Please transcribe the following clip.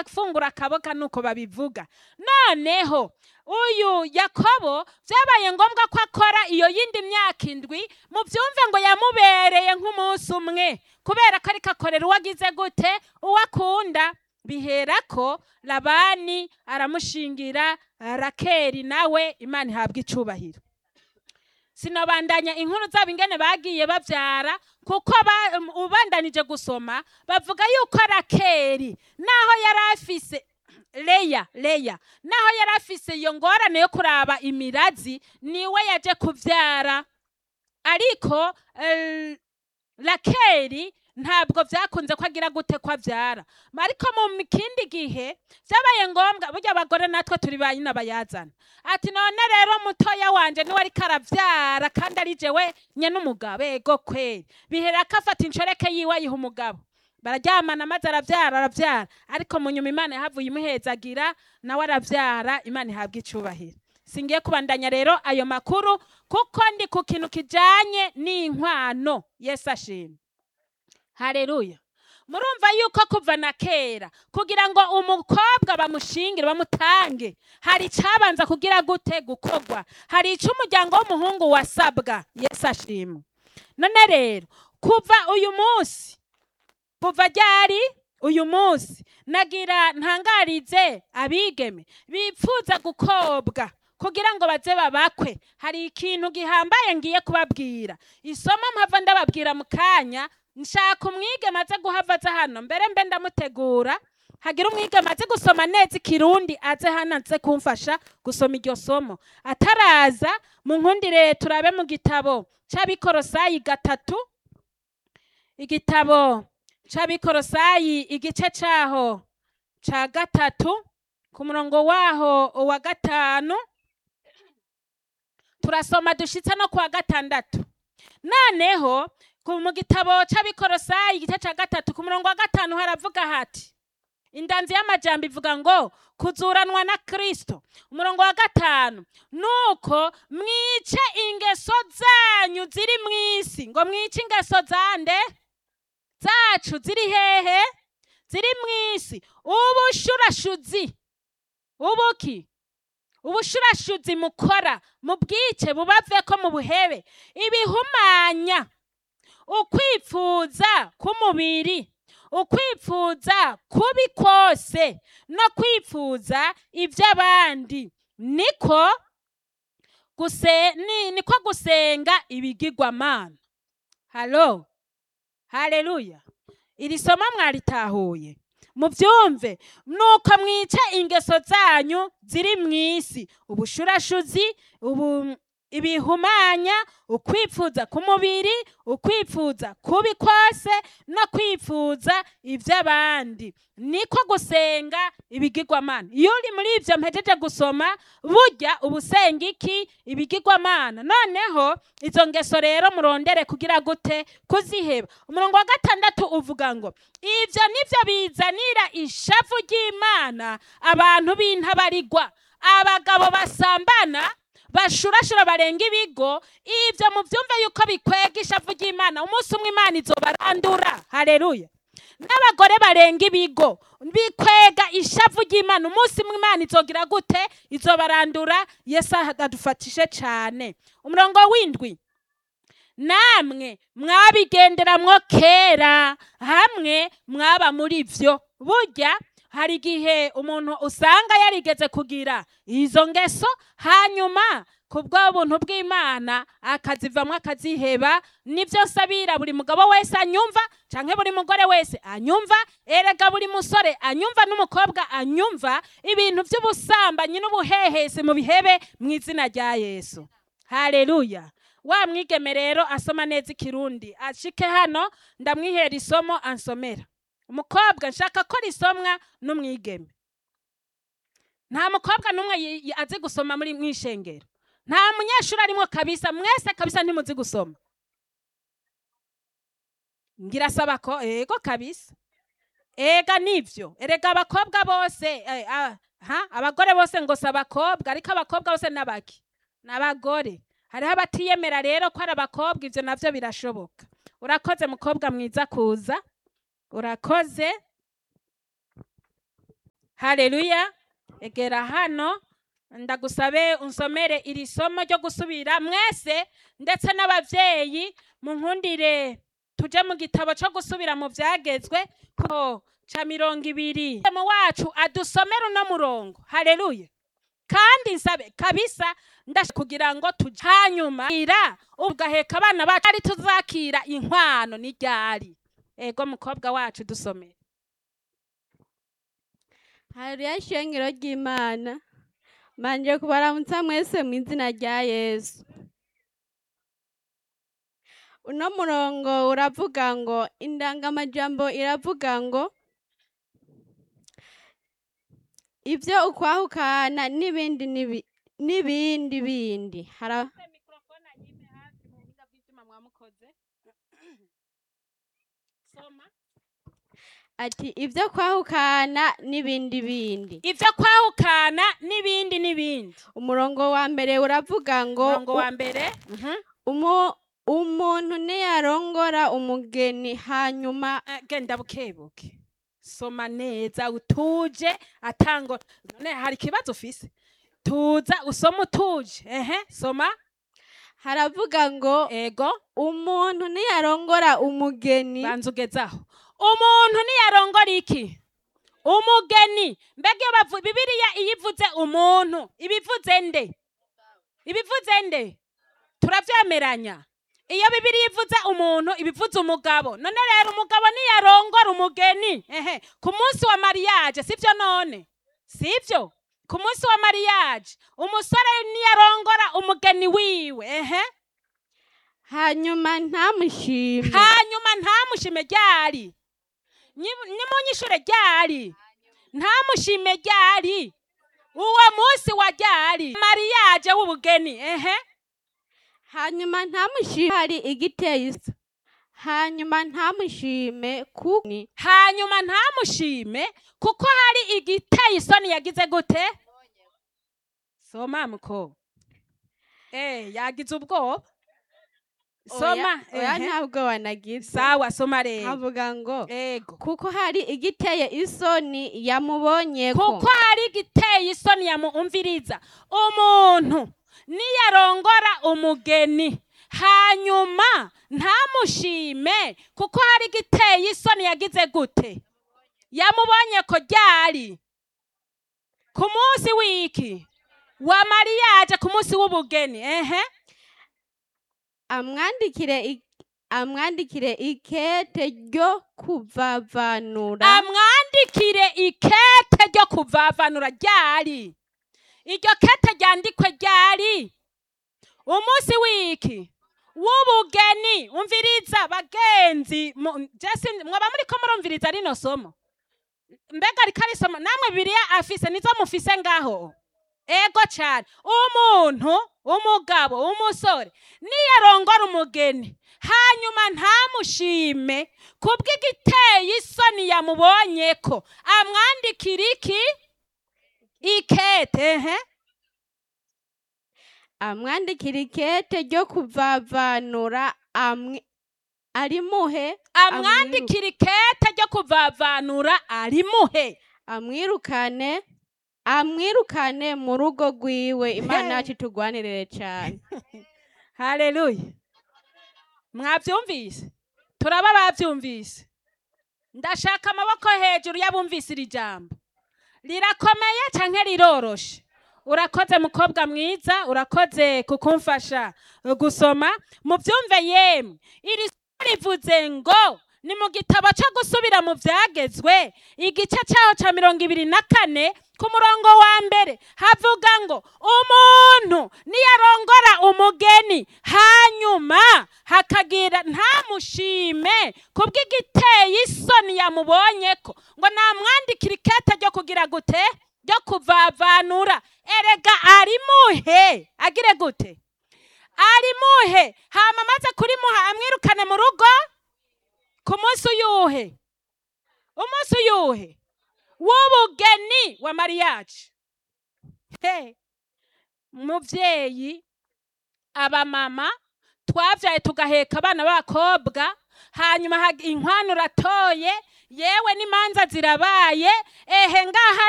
agafungura akaboga nuko babivuga noneho uyu yakobo byabaye ngombwa ko akora iyo yindi myaka indwi mubyumve ngo yamubereye nk'umunsi umwe kubera ko ariko akorera uwo agize gute uwo akunda biherako labani aramushingira rakeri nawe imana ihabwa icubahiro sinabandanya inkuru zabo ingene bagiye babyara kuko ba- um, ubandanije gusoma bavuga yuko rakeri naho yari afise leya leya naho yari afise iyo ngorane yo kuraba imirazi niwe yaje kubyara ariko eh, rakeri ntabwo byakunze ko agira gute ko abyara ariko mu kindi gihe byabaye ngombwa burya abagore natwe turi ba nyina bayazana ati none rero mutoya wanje niwe ariko arabyara kandi ari jewe nye n'umugabo ego kweri bihera ko afata inshoreke yiwe ayiha umugabo bararyamana maze arabyara arabyara ariko mu nyuma imana yahavuye imuhezagira nawe arabyara imana ihabwa icubahiro singiye kubandanya rero ayo makuru kuko ndi ku kintu kijanye n'inkwano yesu ashimwe hareruya murumva yuko kuva na kera kugira ngo umukobwa bamushingire bamutange hari icyabanza kugira gute gukorwa hari icyo umuryango w'umuhungu wasabwa yesu ashimwe none rero kuva uyu munsi kuva ryari uyu munsi nagira ntangarize abigeme bipfuza gukobwa kugira ngo baze babakwe hari ikintu gihambaye ngiye kubabwira isomo mpava ndababwira mu kanya nshaka umwigeme aze guhava aza hano mbere mbe ndamutegura hagira umwigeme aze gusoma neza ikirundi aze hano aze kumfasha gusoma iryo somo ataraza mu nkundire turabe mu gitabo cy'abikorosayi gatatu igitabo cy'abikorosayi igice cyaho cya gatatu ku murongo waho wa gatanu turasoma dushyitse no ku wa gatandatu noneho ku- mu gitabo cy'abikorosayi igice cya gatatu ku murongo wa gatanu haravuga hati indanzi y'amajambo ivuga ngo kuzuranwa na kristo umurongo wa gatanu nuko mwice ingeso zanyu ziri mu isi ngo mwice ingeso zande zacu ziri hehe ziri mu isi ubushurashuzi ubuki ubushurashuzi mukora mubwice bubave ko mu buhebe ibihumanya ukwipfuza k'umubiri ukwipfuza kubi kose no kwipfuza iby'abandi niko guse ni, niko gusenga ibigirwamana halo haleluya iri somo mwaritahuye mubyumve nuko mwice ingeso zanyu ziri mu isi ubushurashuzi ubu ibihumanya ukwipfuza k'umubiri ukwipfuza kubi kose no kwipfuza iby'abandi niko gusenga ibigirwamana iyo uri muri ibyo mpejeje gusoma burya uba usenga iki ibigirwamana noneho izo ngeso rero murondere kugira gute kuziheba umurongo wa gatandatu uvuga ngo ibyo nibyo bizanira ishavu ry'imana abantu b'intabarigwa abagabo basambana bashurashura barenga ibigo ibyo mubyumve yuko bikwega ishavu ry'imana umunsi umwe imana izobarandura hareruya n'abagore barenga ibigo bikwega ishavu ry'imana umunsi umwe imana izogira gute izobarandura yesu adufatishe cyane umurongo w'indwi namwe mwabigenderamwo kera hamwe mwaba muri byo burya hari igihe umuntu usanga yarigeze kugira izo ngeso hanyuma ku bw'ubuntu bw'imana akazivamo akaziheba nibyo nsabira buri mugabo wese anyumva cyangwa buri mugore wese anyumva erega buri musore anyumva n'umukobwa anyumva ibintu by'ubusambanyi n'ubuhehesi mu bihebe mu izina rya yesu hareruya wa mwigeme rero asoma neza ikirundi ashike hano ndamwihera isomo ansomera umukobwa nshaka ko risomwa n'umwigeme nta mukobwa n'umwe yi- yi- azi gusoma muri mwishengero nta munyeshuri arimo kabisa mwese kabisa ntimuzi gusoma ngira saba ko ego kabisa ega nivyo erega abakobwa bose eh, ah, ha abagore bose ngo si abakobwa ariko abakobwa bose n'abaki n'abagore hariho abatiyemera rero ko ari abakobwa ivyo navyo birashoboka urakoze mukobwa mwiza kuza urakoze haleluya egera hano ndagusabe unsomere iri somo ryo gusubira mwese ndetse n'abavyeyi munkundire tuje mu gitabo co gusubira mu vyagezwe ko ca mirongo ibiri mu wacu adusomere uno murongo haleluya kandi nsabe kabisa ndashaka kugira ngo tuje hanyuma ira ugaheka abana bacu ari tuzakira inkwano ni ryari ego mukobwa wacu dusomere hariya ishengero ry'imana manje kubaramutsa mwese mu izina rya yesu uno murongo uravuga ngo indangamajambo iravuga ngo ibyo ukwahukana n'ibindi n'ibi- n'ibindi bindi Hara- ati ibyo kwahukana n'ibindi bindi ivyo kwahukana n'ibindi n'ibindi umurongo wa mbere uravuga ngo murongo wa mbere mhm. umu- umuntu niyarongora umugeni hanyuma Eh, genda bukebuke soma neza utuje atango none hari ikibazo ufise tuza usoma utuje ehe soma haravuga ngo ego umuntu niyarongora umugeni banza ugezaho umuntu niyarongora iki umugeni mbega iyo bavu- bibiliya iyo ivuze umuntu ibivuze nde ibivuze nde turavyemeranya iyo bibiliya ivuze umuntu ibivuze umugabo none rero umugabo niyarongora umugeni ehe ku munsi wa mariage sivyo none sivyo ku munsi wa mariage umusore niyarongora umugeni wiwe ehe hanyuma ntamushime hanyuma ntamushime ryari Nyi- nimunyishure ryari ntamushime ryari uwo munsi wa ryari mariage w'ubugeni ehe hanyuma ntamushime hari igiteye isa hanyuma ntamushime kuko hanyuma ntamushime kuko hari igiteye isoni yagize gute soma muko eh yagize ubwoba soma oya ehe. ntabwo wanagize sawa soma rero havuga ngo ego kuko hari igiteye isoni yamubonye ko kuko hari igiteye isoni yamuumviriza umuntu niyarongora umugeni hanyuma ntamushime kuko hari igiteye isoni yagize gute yamubonye ko ryari ku munsi w'iki wa mariyaje ku munsi w'ubugeni ehe amwandikire i- amwandikire ikete ryo kuvavanura amwandikire ikete ryo kuvavanura ryari iryo kete ryandikwe ryari umunsi w'iki w'ubugeni umviriza bagenzi mu- jesi mwaba muriko murumviriza rino somo mbega riko arisoma namwe bibiriya afise nizo mufise ngaho ego cane umuntu umugabo umusore niyarongora umugeni hanyuma ntamushime kubw'igiteye isoni yamubonyeko amwandikira iki ikete ehe amwandikira ikete ryo kuvavanura amwe arimuhe amwandikira ikete ryo kuvavanura arimuhe amwirukane amwirukane mu rugo rwiwe imana Hey. yacu itugwanirire cyane haleluya mwavyumvise turaba bavyumvise ndashaka amaboko hejuru y'abumvise iri jambo rirakomeye canke riroroshe urakoze mukobwa mwiza urakoze kukumfasha uh, gusoma muvyumve yemwe iri somo rivuze ngo ni mu gitabo co gusubira mu vyagezwe igice caho ca mirongo ibiri na kane ku murongo wa mbere havuga ngo umuntu niyarongora umugeni hanyuma hakagira ntamushime kubw'igiteye isoni yamubonyeko ngo namwandikira ikete ryo kugira gute ryo kuvavanura erega arimuhe agire gute arimuhe hama amaze kurimuha amwirukane mu rugo ku munsi uyuhe umunsi uyuhe w'ubugeni wa mariyaje he muvyeyi abamama twavyaye tugaheka abana b'abakobwa hanyuma hag- inkwano uratoye yewe n'imanza zirabaye ehe ngaha